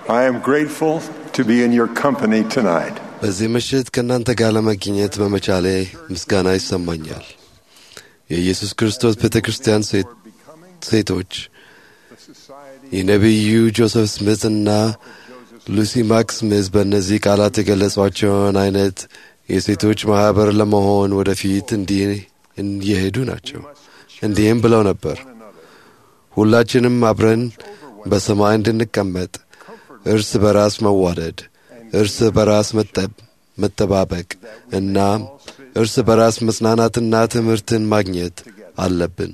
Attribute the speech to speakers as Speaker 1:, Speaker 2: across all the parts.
Speaker 1: I am grateful to be in your company tonight.
Speaker 2: በዚህ ምሽት ከእናንተ ጋር ለመገኘት በመቻሌ ምስጋና ይሰማኛል። የኢየሱስ ክርስቶስ ቤተ ክርስቲያን ሴቶች የነቢዩ ጆሴፍ ስሚዝ እና ሉሲ ማክስ ስሚዝ በእነዚህ ቃላት የገለጿቸውን አይነት የሴቶች ማኅበር ለመሆን ወደፊት እንዲህ እየሄዱ ናቸው። እንዲህም ብለው ነበር፣ ሁላችንም አብረን በሰማይ እንድንቀመጥ እርስ በራስ መዋደድ፣ እርስ በራስ መጠባበቅ እና እርስ በራስ መጽናናትና ትምህርትን ማግኘት አለብን።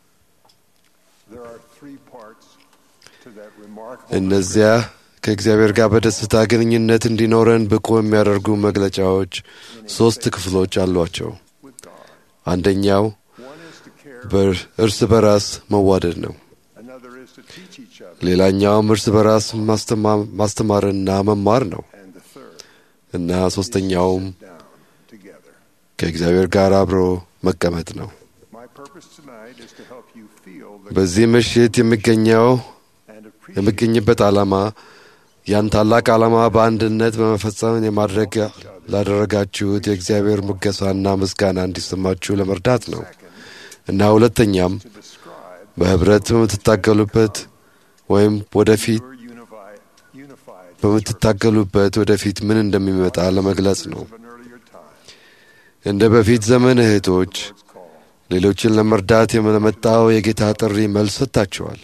Speaker 2: እነዚያ ከእግዚአብሔር ጋር በደስታ ግንኙነት እንዲኖረን ብቁ የሚያደርጉ መግለጫዎች ሦስት ክፍሎች አሏቸው። አንደኛው እርስ በራስ መዋደድ ነው። ሌላኛውም እርስ በራስ ማስተማርና መማር ነው እና ሦስተኛውም ከእግዚአብሔር ጋር አብሮ መቀመጥ ነው። በዚህ ምሽት የሚገኘው የሚገኝበት ዓላማ ያን ታላቅ ዓላማ በአንድነት በመፈጸም የማድረግ ላደረጋችሁት የእግዚአብሔር ሙገሳና ምስጋና እንዲሰማችሁ ለመርዳት ነው እና ሁለተኛም በኅብረት በምትታገሉበት ወይም ወደፊት በምትታገሉበት ወደፊት ምን እንደሚመጣ ለመግለጽ ነው። እንደ በፊት ዘመን እህቶች ሌሎችን ለመርዳት የመጣው የጌታ ጥሪ መልስ ሰጥታችኋል።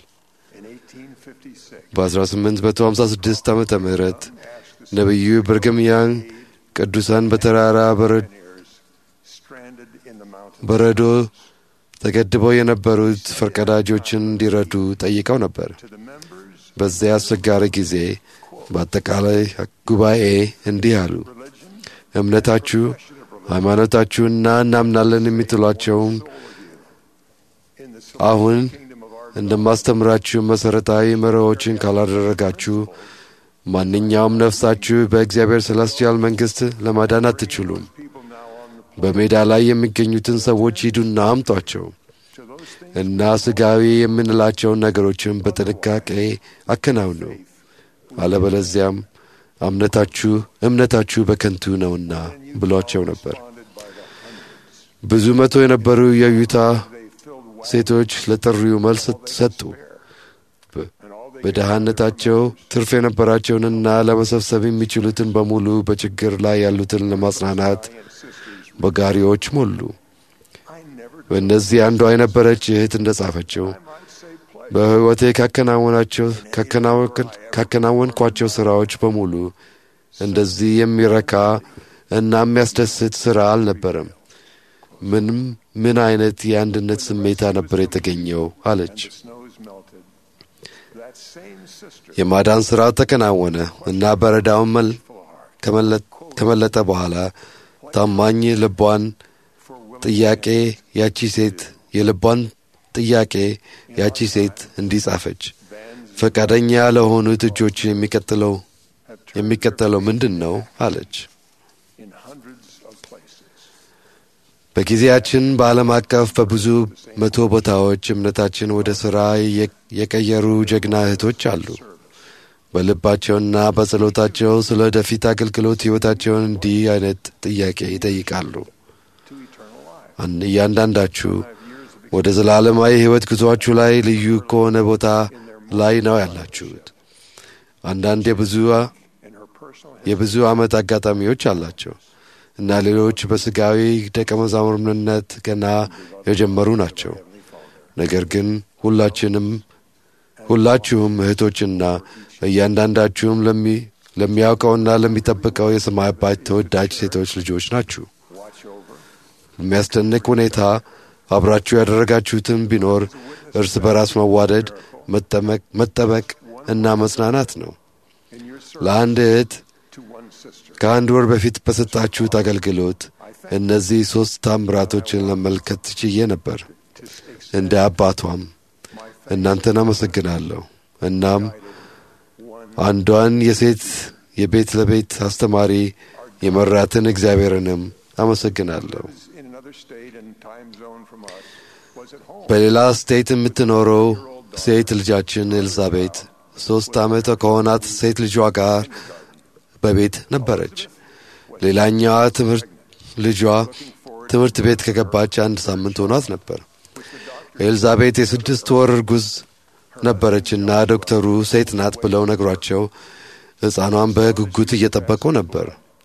Speaker 2: በ1856 ዓመተ ምህረት ነቢዩ ብርግም ያን ቅዱሳን በተራራ በረዶ ተገድበው የነበሩት ፈርቀዳጆችን እንዲረዱ ጠይቀው ነበር። በዚያ አስቸጋሪ ጊዜ በአጠቃላይ ጉባኤ እንዲህ አሉ። እምነታችሁ፣ ሃይማኖታችሁና እናምናለን የምትሏቸውን አሁን እንደማስተምራችሁ መሠረታዊ መርሆችን ካላደረጋችሁ ማንኛውም ነፍሳችሁ በእግዚአብሔር ሰላስቲያል መንግሥት ለማዳን አትችሉም። በሜዳ ላይ የሚገኙትን ሰዎች ሂዱና አምጧቸው እና ሥጋዊ የምንላቸውን ነገሮችን በጥንቃቄ አከናውኑ፣ አለበለዚያም እምነታችሁ እምነታችሁ በከንቱ ነውና ብሏቸው ነበር። ብዙ መቶ የነበሩ የዩታ ሴቶች ለጥሪው መልስ ሰጡ። በድሃነታቸው ትርፍ የነበራቸውንና ለመሰብሰብ የሚችሉትን በሙሉ በችግር ላይ ያሉትን ለማጽናናት በጋሪዎች ሞሉ። በእነዚህ አንዷ የነበረች እህት እንደ ጻፈችው በሕይወቴ ካከናወንኳቸው ሥራዎች በሙሉ እንደዚህ የሚረካ እና የሚያስደስት ሥራ አልነበረም። ምንም ምን አይነት የአንድነት ስሜታ ነበር የተገኘው አለች። የማዳን ሥራ ተከናወነ እና በረዳውን ከመለጠ በኋላ ታማኝ ልቧን ጥያቄ ያቺ ሴት የልቧን ጥያቄ ያቺ ሴት እንዲህ ጻፈች። ፈቃደኛ ለሆኑት እጆች የሚቀጥለው የሚቀጠለው ምንድን ነው አለች። በጊዜያችን በዓለም አቀፍ በብዙ መቶ ቦታዎች እምነታችን ወደ ሥራ የቀየሩ ጀግና እህቶች አሉ። በልባቸውና በጸሎታቸው ስለ ወደፊት አገልግሎት ሕይወታቸውን እንዲህ አይነት ጥያቄ ይጠይቃሉ። እያንዳንዳችሁ ወደ ዘላለማዊ ሕይወት ጉዞአችሁ ላይ ልዩ ከሆነ ቦታ ላይ ነው ያላችሁት። አንዳንድ የብዙ የብዙ ዓመት አጋጣሚዎች አላቸው እና ሌሎች በሥጋዊ ደቀ መዛሙርነት ገና የጀመሩ ናቸው። ነገር ግን ሁላችንም ሁላችሁም እህቶችና እያንዳንዳችሁም ለሚያውቀውና ለሚጠብቀው የሰማይ አባት ተወዳጅ ሴቶች ልጆች ናችሁ። የሚያስደንቅ ሁኔታ አብራችሁ ያደረጋችሁትን ቢኖር እርስ በራስ መዋደድ፣ መጠበቅ እና መጽናናት ነው። ለአንድ እህት ከአንድ ወር በፊት በሰጣችሁት አገልግሎት እነዚህ ሦስት ታምራቶችን ለመመልከት ችዬ ነበር። እንደ አባቷም እናንተን አመሰግናለሁ። እናም አንዷን የሴት የቤት ለቤት አስተማሪ የመራትን እግዚአብሔርንም አመሰግናለሁ። በሌላ ስቴት የምትኖረው ሴት ልጃችን ኤልዛቤት ሦስት ዓመት ከሆናት ሴት ልጇ ጋር በቤት ነበረች። ሌላኛዋ ትምህርት ልጇ ትምህርት ቤት ከገባች አንድ ሳምንት ሆኗት ነበር። ኤልዛቤት የስድስት ወር እርጉዝ ነበረችና ዶክተሩ ሴት ናት ብለው ነግሯቸው ሕፃኗን በጉጉት እየጠበቁ ነበር።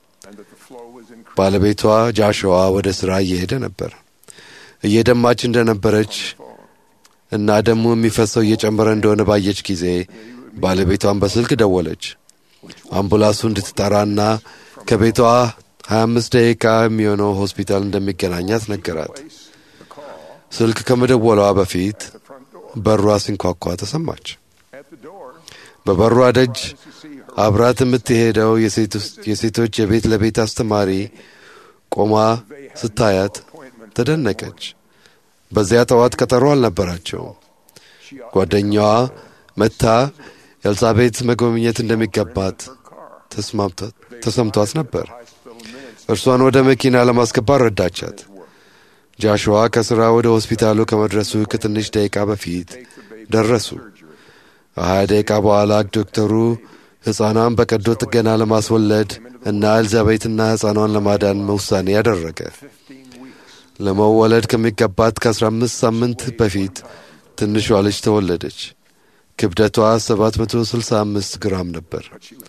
Speaker 2: ባለቤቷ ጃሽዋ ወደ ሥራ እየሄደ ነበር። እየደማች እንደነበረች እና ደሙ የሚፈሰው እየጨመረ እንደሆነ ባየች ጊዜ ባለቤቷን በስልክ ደወለች። አምቡላንሱ እንድትጠራና ከቤቷ 25 ደቂቃ የሚሆነው ሆስፒታል እንደሚገናኛት ነገራት። ስልክ ከመደወሏ በፊት በሯ ሲንኳኳ ተሰማች። በበሯ ደጅ አብራት የምትሄደው የሴቶች የቤት ለቤት አስተማሪ ቆማ ስታያት ተደነቀች። በዚያ ጠዋት ቀጠሮ አልነበራቸውም። ጓደኛዋ መታ ኤልሳቤት መጎብኘት እንደሚገባት ተሰምቷት ነበር። እርሷን ወደ መኪና ለማስገባት ረዳቻት። ጃሽዋ ከሥራ ወደ ሆስፒታሉ ከመድረሱ ከትንሽ ደቂቃ በፊት ደረሱ። ከሀያ ደቂቃ በኋላ ዶክተሩ ሕፃኗን በቀዶ ጥገና ለማስወለድ እና ኤልዛቤትና ሕፃኗን ለማዳን ውሳኔ ያደረገ። ለመወለድ ከሚገባት ከ15 ሳምንት በፊት ትንሿ ልጅ ተወለደች። ክብደቷ 765 ግራም ነበር።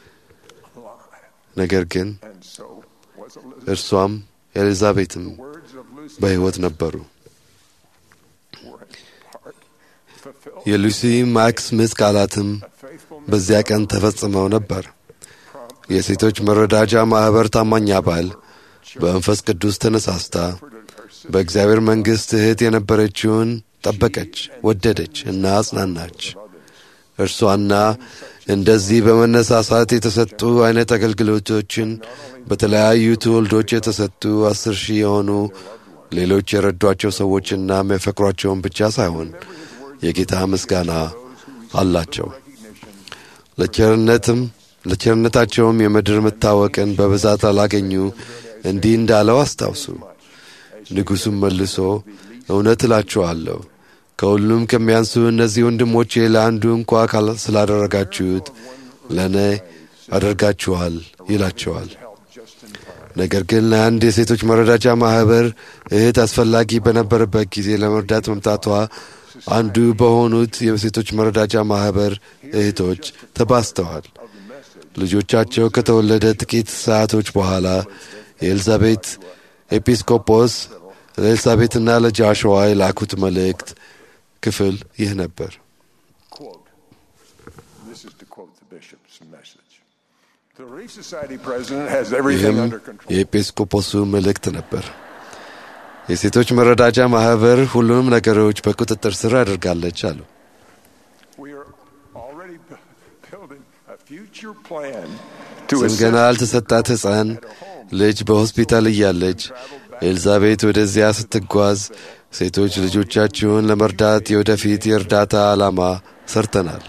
Speaker 2: ነገር ግን እርሷም ኤልዛቤትም በሕይወት ነበሩ። የሉሲ ማክስ ምት ቃላትም በዚያ ቀን ተፈጽመው ነበር። የሴቶች መረዳጃ ማኅበር ታማኝ አባል በመንፈስ ቅዱስ ተነሳስታ በእግዚአብሔር መንግሥት እህት የነበረችውን ጠበቀች፣ ወደደች እና አጽናናች። እርሷና እንደዚህ በመነሳሳት የተሰጡ አይነት አገልግሎቶችን በተለያዩ ትውልዶች የተሰጡ አስር ሺህ የሆኑ ሌሎች የረዷቸው ሰዎችና የሚያፈቅሯቸውን ብቻ ሳይሆን የጌታ ምስጋና አላቸው። ለቸርነትም ለቸርነታቸውም የምድር መታወቅን በብዛት አላገኙ እንዲህ እንዳለው አስታውሱ። ንጉሡም መልሶ እውነት እላችኋለሁ ከሁሉም ከሚያንሱ እነዚህ ወንድሞቼ ለአንዱ እንኳ ስላደረጋችሁት ለእኔ አደርጋችኋል ይላቸዋል። ነገር ግን ለአንድ የሴቶች መረዳጃ ማኅበር እህት አስፈላጊ በነበረበት ጊዜ ለመርዳት መምጣቷ አንዱ በሆኑት የሴቶች መረዳጃ ማኅበር እህቶች ተባስተዋል። ልጆቻቸው ከተወለደ ጥቂት ሰዓቶች በኋላ የኤልዛቤት ኤጲስቆጶስ ለኤልሳቤትና ለጃሽዋ የላኩት መልእክት ክፍል ይህ ነበር። ይህም የኤጲስቆጶሱ መልእክት ነበር። የሴቶች መረዳጃ ማኅበር ሁሉንም ነገሮች በቁጥጥር ስር አድርጋለች አሉ። ስም ገና ያልተሰጣት ሕፃን ልጅ በሆስፒታል እያለች ኤልዛቤት ወደዚያ ስትጓዝ ሴቶች ልጆቻችሁን ለመርዳት የወደፊት የእርዳታ ዓላማ ሰርተናል።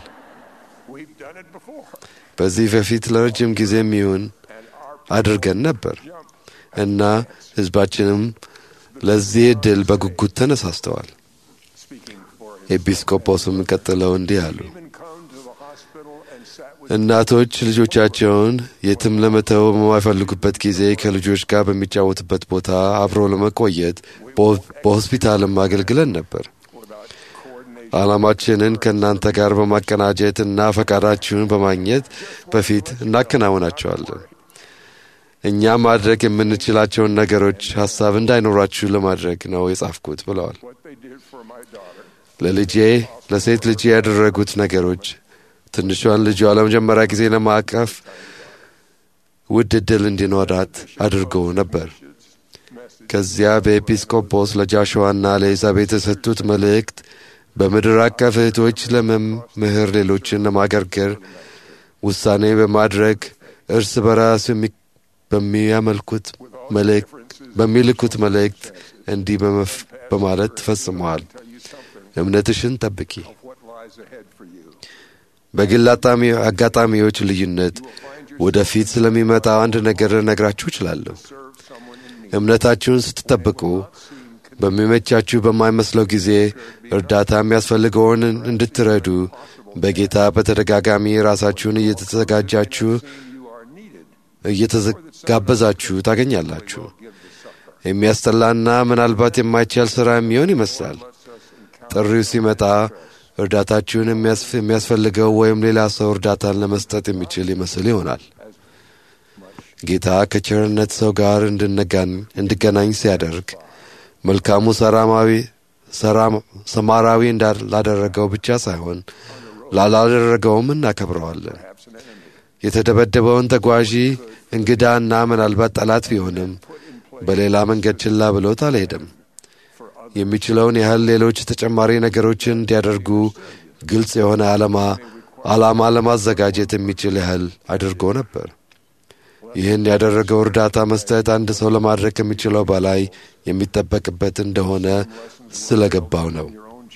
Speaker 2: በዚህ በፊት ለረጅም ጊዜም ይሁን አድርገን ነበር እና ሕዝባችንም ለዚህ ዕድል በጉጉት ተነሳስተዋል። ኤጲስቆጶስም ቀጥለው እንዲህ አሉ። እናቶች ልጆቻቸውን የትም ለመተው በማይፈልጉበት ጊዜ ከልጆች ጋር በሚጫወትበት ቦታ አብሮ ለመቆየት በሆስፒታልም አገልግለን ነበር። ዓላማችንን ከእናንተ ጋር በማቀናጀት እና ፈቃዳችሁን በማግኘት በፊት እናከናውናቸዋለን። እኛ ማድረግ የምንችላቸውን ነገሮች ሀሳብ እንዳይኖራችሁ ለማድረግ ነው የጻፍኩት ብለዋል። ለልጄ ለሴት ልጄ ያደረጉት ነገሮች ትንሿን ልጇ ለመጀመሪያ ጊዜ ለማቀፍ ውድ ዕድል እንዲኖራት አድርጎ ነበር። ከዚያ በኤጲስቆጶስ ለጃሽዋና ለኤልዛቤት የሰጡት መልእክት በምድር አቀፍ እህቶች ለመምህር ሌሎችን ለማገርገር ውሳኔ በማድረግ እርስ በራስ በሚያመልኩት በሚልኩት መልእክት እንዲህ በማለት ተፈጽመዋል። እምነትሽን ጠብቂ። በግል አጋጣሚዎች ልዩነት ወደፊት ስለሚመጣ አንድ ነገር ነግራችሁ እችላለሁ። እምነታችሁን ስትጠብቁ በሚመቻችሁ በማይመስለው ጊዜ እርዳታ የሚያስፈልገውን እንድትረዱ በጌታ በተደጋጋሚ ራሳችሁን እየተዘጋጃችሁ እየተጋበዛችሁ ታገኛላችሁ። የሚያስጠላና ምናልባት የማይቻል ሥራ የሚሆን ይመስላል። ጥሪው ሲመጣ እርዳታችሁን የሚያስፈልገው ወይም ሌላ ሰው እርዳታን ለመስጠት የሚችል ይመስል ይሆናል። ጌታ ከቸርነት ሰው ጋር እንድገናኝ ሲያደርግ መልካሙ ሰማራዊ ላደረገው ብቻ ሳይሆን ላላደረገውም እናከብረዋለን። የተደበደበውን ተጓዢ እንግዳና ምናልባት ጠላት ቢሆንም በሌላ መንገድ ችላ ብሎት አልሄደም። የሚችለውን ያህል ሌሎች ተጨማሪ ነገሮችን እንዲያደርጉ ግልጽ የሆነ ዓላማ ዓላማ ለማዘጋጀት የሚችል ያህል አድርጎ ነበር። ይህን ያደረገው እርዳታ መስጠት አንድ ሰው ለማድረግ ከሚችለው በላይ የሚጠበቅበት እንደሆነ ስለገባው ነው።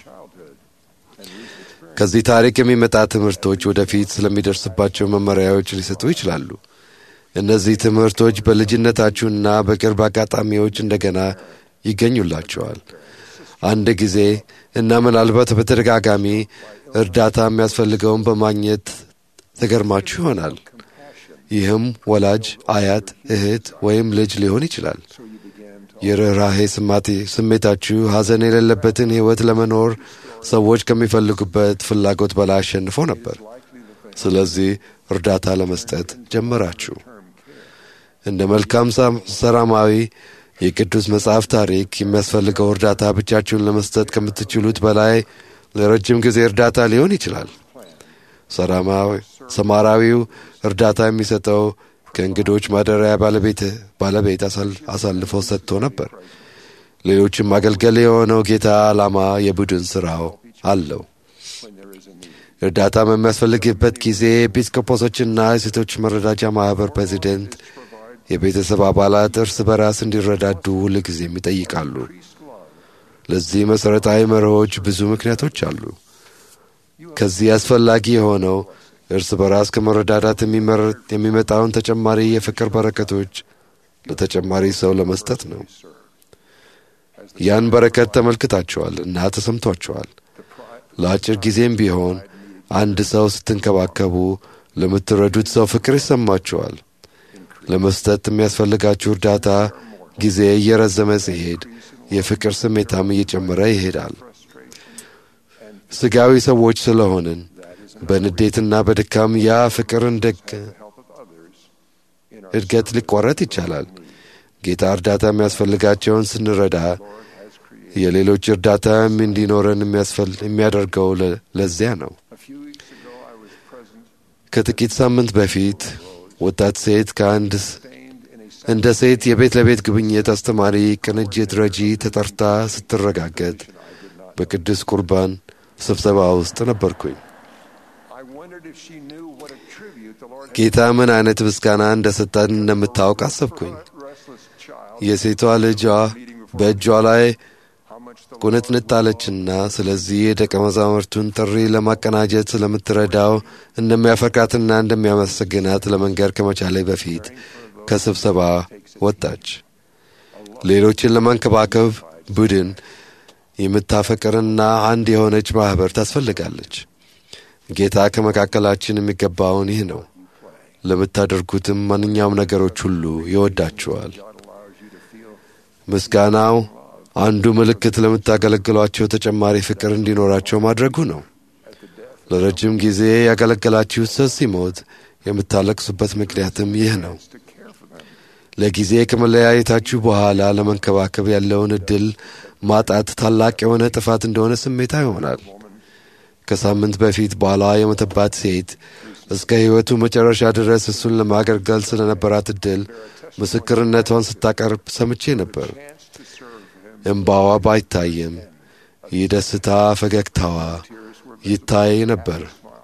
Speaker 2: ከዚህ ታሪክ የሚመጣ ትምህርቶች ወደፊት ስለሚደርስባቸው መመሪያዎች ሊሰጡ ይችላሉ። እነዚህ ትምህርቶች በልጅነታችሁና በቅርብ አጋጣሚዎች እንደገና ይገኙላቸዋል። አንድ ጊዜ እና ምናልባት በተደጋጋሚ እርዳታ የሚያስፈልገውን በማግኘት ተገርማችሁ ይሆናል። ይህም ወላጅ፣ አያት፣ እህት ወይም ልጅ ሊሆን ይችላል። የርኅራሄ ስሜታችሁ ሐዘን የሌለበትን ሕይወት ለመኖር ሰዎች ከሚፈልጉበት ፍላጎት በላይ አሸንፎ ነበር። ስለዚህ እርዳታ ለመስጠት ጀመራችሁ። እንደ መልካም ሰላማዊ የቅዱስ መጽሐፍ ታሪክ የሚያስፈልገው እርዳታ ብቻችሁን ለመስጠት ከምትችሉት በላይ ለረጅም ጊዜ እርዳታ ሊሆን ይችላል። ሰማራዊው እርዳታ የሚሰጠው ከእንግዶች ማደሪያ ባለቤት አሳልፎ ሰጥቶ ነበር። ሌሎችም ማገልገል የሆነው ጌታ ዓላማ የቡድን ሥራው አለው። እርዳታ በሚያስፈልግበት ጊዜ ኤጲስቆጶሶችና የሴቶች መረዳጃ ማኅበር ፕሬዚደንት የቤተሰብ አባላት እርስ በራስ እንዲረዳዱ ሁል ጊዜም ይጠይቃሉ። ለዚህ መሠረታዊ መርሆች ብዙ ምክንያቶች አሉ። ከዚህ አስፈላጊ የሆነው እርስ በራስ ከመረዳዳት የሚመጣውን ተጨማሪ የፍቅር በረከቶች ለተጨማሪ ሰው ለመስጠት ነው። ያን በረከት ተመልክታችኋል እና ተሰምቷችኋል። ለአጭር ጊዜም ቢሆን አንድ ሰው ስትንከባከቡ ለምትረዱት ሰው ፍቅር ይሰማችኋል። ለመስጠት የሚያስፈልጋችሁ እርዳታ ጊዜ እየረዘመ ሲሄድ የፍቅር ስሜታም እየጨመረ ይሄዳል። ስጋዊ ሰዎች ስለሆንን በንዴትና በድካም ያ ፍቅር እንደ እድገት ሊቋረጥ ይቻላል። ጌታ እርዳታ የሚያስፈልጋቸውን ስንረዳ የሌሎች እርዳታ እንዲኖረን የሚያደርገው ለዚያ ነው። ከጥቂት ሳምንት በፊት ወጣት ሴት ከአንድ እንደ ሴት የቤት ለቤት ጉብኝት አስተማሪ ቅንጅት ረጂ ተጠርታ ስትረጋገጥ በቅዱስ ቁርባን ስብሰባ ውስጥ ነበርኩኝ። ጌታ ምን አይነት ምስጋና እንደ ሰጠን እንደምታውቅ አሰብኩኝ። የሴቷ ልጇ በእጇ ላይ ቁንጥንጥ አለችና ስለዚህ የደቀ መዛሙርቱን ጥሪ ለማቀናጀት ስለምትረዳው እንደሚያፈቅራትና እንደሚያመሰግናት ለመንገር ከመቻሌ በፊት ከስብሰባ ወጣች። ሌሎችን ለማንከባከብ ቡድን የምታፈቅርና አንድ የሆነች ማኅበር ታስፈልጋለች። ጌታ ከመካከላችን የሚገባውን ይህ ነው። ለምታደርጉትም ማንኛውም ነገሮች ሁሉ ይወዳችኋል። ምስጋናው አንዱ ምልክት ለምታገለግሏቸው ተጨማሪ ፍቅር እንዲኖራቸው ማድረጉ ነው። ለረጅም ጊዜ ያገለገላችሁት ሰው ሲሞት የምታለቅሱበት ምክንያትም ይህ ነው። ለጊዜ ከመለያየታችሁ በኋላ ለመንከባከብ ያለውን ዕድል ማጣት ታላቅ የሆነ ጥፋት እንደሆነ ስሜታ ይሆናል። ከሳምንት በፊት ባሏ የሞተባት ሴት እስከ ሕይወቱ መጨረሻ ድረስ እሱን ለማገልገል ስለነበራት ዕድል ምስክርነቷን ስታቀርብ ሰምቼ ነበር። እምባዋ ባይታይም ይህ ደስታ ፈገግታዋ ይታይ ነበር።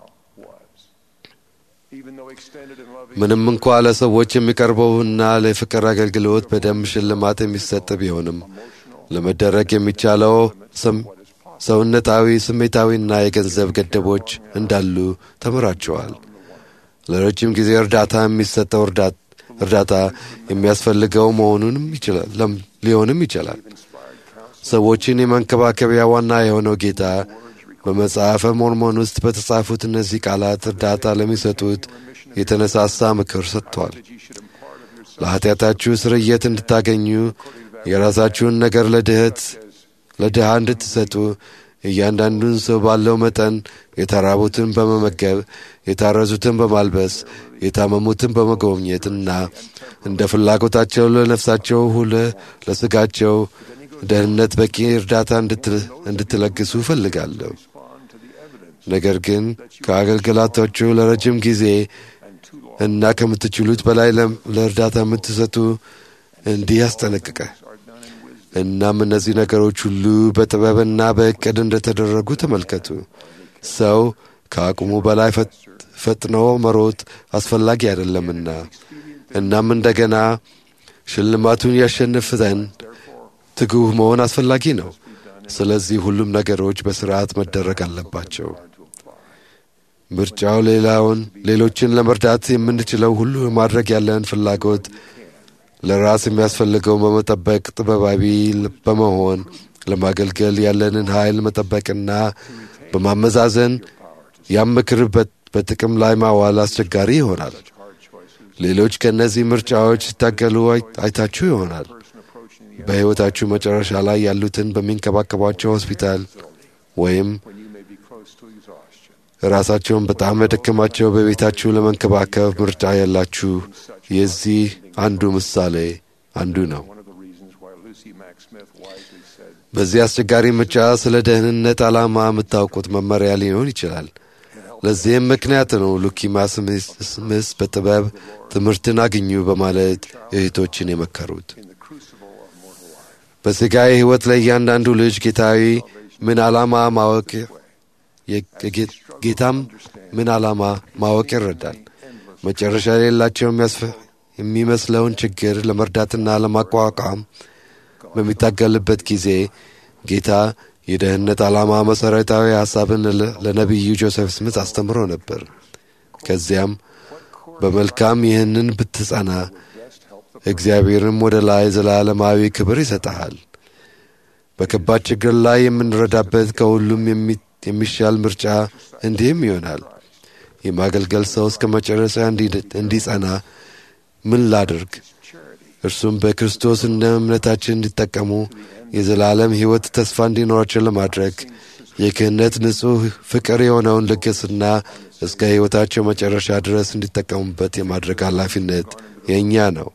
Speaker 2: ምንም እንኳ ለሰዎች የሚቀርበውና ለፍቅር አገልግሎት በደንብ ሽልማት የሚሰጥ ቢሆንም ለመደረግ የሚቻለው ሰውነታዊ፣ ስሜታዊና የገንዘብ ገደቦች እንዳሉ ተምራቸዋል። ለረጅም ጊዜ እርዳታ የሚሰጠው እርዳታ የሚያስፈልገው መሆኑንም ሊሆንም ይችላል። ሰዎችን የመንከባከቢያ ዋና የሆነው ጌታ በመጽሐፈ ሞርሞን ውስጥ በተጻፉት እነዚህ ቃላት እርዳታ ለሚሰጡት የተነሳሳ ምክር ሰጥቷል። ለኃጢአታችሁ ስርየት እንድታገኙ የራሳችሁን ነገር ለድህት ለድሃ እንድትሰጡ እያንዳንዱን ሰው ባለው መጠን የተራቡትን በመመገብ የታረዙትን በማልበስ የታመሙትን በመጎብኘትና እንደ ፍላጎታቸው ለነፍሳቸው ሁለ ለስጋቸው ደህንነት በቂ እርዳታ እንድትለግሱ እፈልጋለሁ። ነገር ግን ከአገልግሎታችሁ ለረጅም ጊዜ እና ከምትችሉት በላይ ለእርዳታ የምትሰጡ እንዲህ ያስጠነቅቀ። እናም እነዚህ ነገሮች ሁሉ በጥበብና በእቅድ እንደተደረጉ ተመልከቱ። ሰው ከአቅሙ በላይ ፈጥኖ መሮጥ አስፈላጊ አይደለምና፣ እናም እንደገና ሽልማቱን ያሸንፍ ዘንድ ትጉህ መሆን አስፈላጊ ነው። ስለዚህ ሁሉም ነገሮች በስርዓት መደረግ አለባቸው። ምርጫው ሌላውን ሌሎችን ለመርዳት የምንችለው ሁሉ ማድረግ ያለን ፍላጎት ለራስ የሚያስፈልገው በመጠበቅ ጥበባዊ በመሆን ለማገልገል ያለንን ኃይል መጠበቅና በማመዛዘን ያም ምክር በጥቅም ላይ ማዋል አስቸጋሪ ይሆናል። ሌሎች ከእነዚህ ምርጫዎች ሲታገሉ አይታችሁ ይሆናል። በሕይወታችሁ መጨረሻ ላይ ያሉትን በሚንከባከቧቸው ሆስፒታል ወይም ራሳቸውን በጣም የደከማቸው በቤታችሁ ለመንከባከብ ምርጫ ያላችሁ የዚህ አንዱ ምሳሌ አንዱ ነው። በዚህ አስቸጋሪ ምርጫ ስለ ደህንነት ዓላማ የምታውቁት መመሪያ ሊሆን ይችላል። ለዚህም ምክንያት ነው ሉኪማ ስምስ በጥበብ ትምህርትን አግኙ በማለት እህቶችን የመከሩት። በሥጋዊ ሕይወት ላይ እያንዳንዱ ልጅ ጌታዊ ምን ዓላማ ማወቅ ጌታም ምን ዓላማ ማወቅ ይረዳል። መጨረሻ የሌላቸው የሚመስለውን ችግር ለመርዳትና ለማቋቋም በሚታገልበት ጊዜ ጌታ የደህንነት ዓላማ መሠረታዊ ሐሳብን ለነቢዩ ጆሴፍ ስምት አስተምሮ ነበር። ከዚያም በመልካም ይህንን ብትጸና እግዚአብሔርም ወደ ላይ ዘላለማዊ ክብር ይሰጠሃል። በከባድ ችግር ላይ የምንረዳበት ከሁሉም የሚሻል ምርጫ እንዲህም ይሆናል። የማገልገል ሰው እስከ መጨረሻ እንዲጸና ምን ላድርግ? እርሱም በክርስቶስ እንደ እምነታችን እንዲጠቀሙ የዘላለም ሕይወት ተስፋ እንዲኖራቸው ለማድረግ የክህነት ንጹሕ ፍቅር የሆነውን ልግስና እስከ ሕይወታቸው መጨረሻ ድረስ እንዲጠቀሙበት የማድረግ ኃላፊነት የእኛ ነው።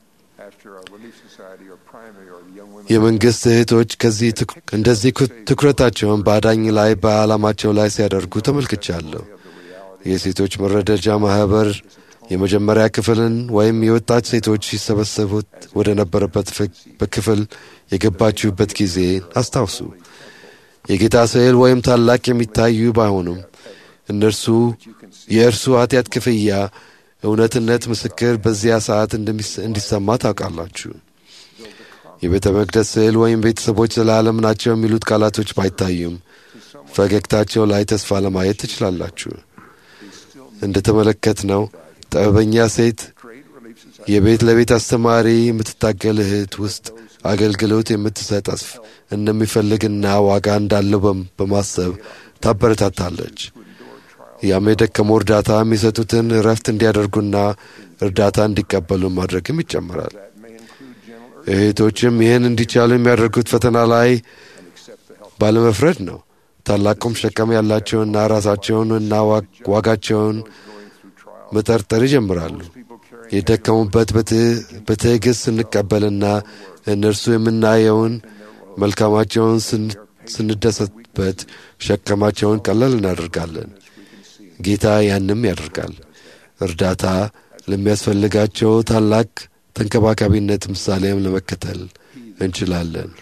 Speaker 2: የመንግሥት እህቶች ከዚህ እንደዚህ ትኩረታቸውን በአዳኝ ላይ በዓላማቸው ላይ ሲያደርጉ ተመልክቻለሁ። የሴቶች መረዳጃ ማኅበር የመጀመሪያ ክፍልን ወይም የወጣት ሴቶች ሲሰበሰቡት ወደ ነበረበት በክፍል የገባችሁበት ጊዜ አስታውሱ። የጌታ ስዕል ወይም ታላቅ የሚታዩ ባይሆኑም እነርሱ የእርሱ ኃጢአት ክፍያ እውነትነት ምስክር በዚያ ሰዓት እንዲሰማ ታውቃላችሁ። የቤተ መቅደስ ስዕል ወይም ቤተሰቦች ዘላለም ናቸው የሚሉት ቃላቶች ባይታዩም ፈገግታቸው ላይ ተስፋ ለማየት ትችላላችሁ። እንደ ተመለከት ነው ጥበበኛ ሴት የቤት ለቤት አስተማሪ የምትታገል እህት ውስጥ አገልግሎት የምትሰጥ እንደሚፈልግና ዋጋ እንዳለው በማሰብ ታበረታታለች። ያም የደከመው እርዳታ የሚሰጡትን እረፍት እንዲያደርጉና እርዳታ እንዲቀበሉ ማድረግም ይጨምራል። እህቶችም ይህን እንዲቻሉ የሚያደርጉት ፈተና ላይ ባለመፍረድ ነው። ታላቁም ሸቀም ያላቸውና ራሳቸውን እና ዋጋቸውን መጠርጠር ይጀምራሉ። የደከሙበት በትዕግሥት ስንቀበልና እነርሱ የምናየውን መልካማቸውን ስንደሰትበት ሸከማቸውን ቀለል እናደርጋለን። ጌታ ያንም ያደርጋል። እርዳታ ለሚያስፈልጋቸው ታላቅ ተንከባካቢነት ምሳሌም ለመከተል እንችላለን።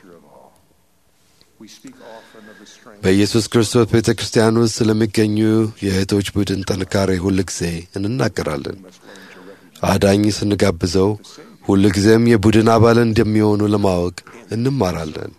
Speaker 2: በኢየሱስ ክርስቶስ ቤተ ክርስቲያን ውስጥ ስለሚገኙ የእህቶች ቡድን ጥንካሬ ሁል ጊዜ እንናገራለን። አዳኝ ስንጋብዘው ሁል ጊዜም የቡድን አባል እንደሚሆኑ ለማወቅ እንማራለን።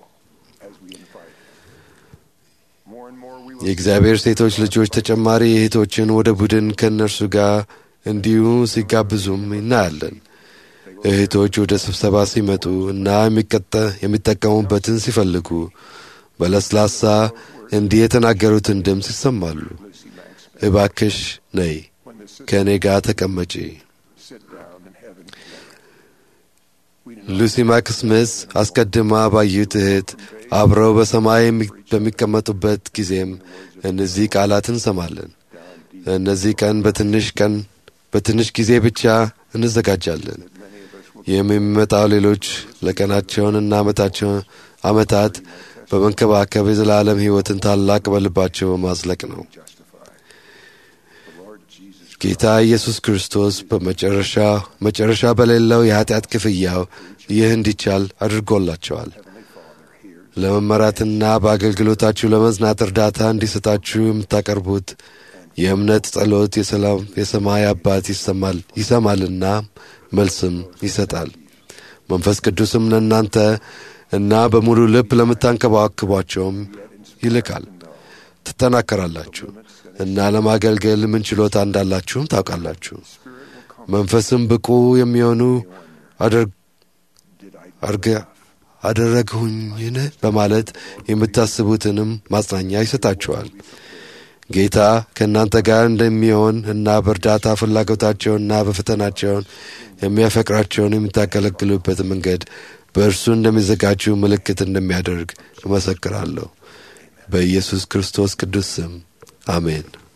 Speaker 2: የእግዚአብሔር ሴቶች ልጆች ተጨማሪ እህቶችን ወደ ቡድን ከእነርሱ ጋር እንዲሁ ሲጋብዙም እናያለን። እህቶች ወደ ስብሰባ ሲመጡ እና የሚጠቀሙበትን ሲፈልጉ በለስላሳ እንዲህ የተናገሩትን ድምፅ ይሰማሉ።
Speaker 1: Lucy Mack Smith
Speaker 2: እባክሽ ነይ
Speaker 1: when the sisters
Speaker 2: ከእኔ ጋር ተቀመጪ።
Speaker 1: sit down in heaven together. We do not
Speaker 2: ሉሲ ማክስምስ አስቀድማ ባዩት እህት አብረው በሰማይ የሚ- በሚቀመጡበት ጊዜም እነዚህ ቃላት እንሰማለን። እነዚህ ቀን በትንሽ ቀን በትንሽ ጊዜ ብቻ እንዘጋጃለን። ይህም የሚመጣው ሌሎች ለቀናቸውንና ዓመታቸውን ዓመታት በመንከባከብ የዘላለም ሕይወትን ታላቅ በልባቸው ማዝለቅ ነው።
Speaker 1: justify. The Lord Jesus
Speaker 2: ጌታ ኢየሱስ ክርስቶስ በመጨረሻ መጨረሻ በሌለው የኃጢአት ክፍያው ይህ እንዲቻል አድርጎላቸዋል። ለመመራትና በአገልግሎታችሁ ለመዝናት እርዳታ እንዲሰጣችሁ የምታቀርቡት የእምነት ጸሎት የሰላም የሰማይ አባት ይሰማል ይሰማልና መልስም ይሰጣል። መንፈስ ቅዱስም ለእናንተ እና በሙሉ ልብ ለምታንከባክቧቸውም ይልካል። ትጠናከራላችሁ እና ለማገልገል ምን ችሎታ እንዳላችሁም ታውቃላችሁ። መንፈስም ብቁ የሚሆኑ አድር- አርገ- አደረግሁኝን በማለት የምታስቡትንም ማጽናኛ ይሰጣችኋል። ጌታ ከእናንተ ጋር እንደሚሆን እና በእርዳታ ፍላጎታቸውንና በፈተናቸውን የሚያፈቅራቸውን የምታገለግሉበት መንገድ በእርሱ እንደሚዘጋጁ ምልክት እንደሚያደርግ እመሰክራለሁ። በኢየሱስ ክርስቶስ ቅዱስ ስም አሜን።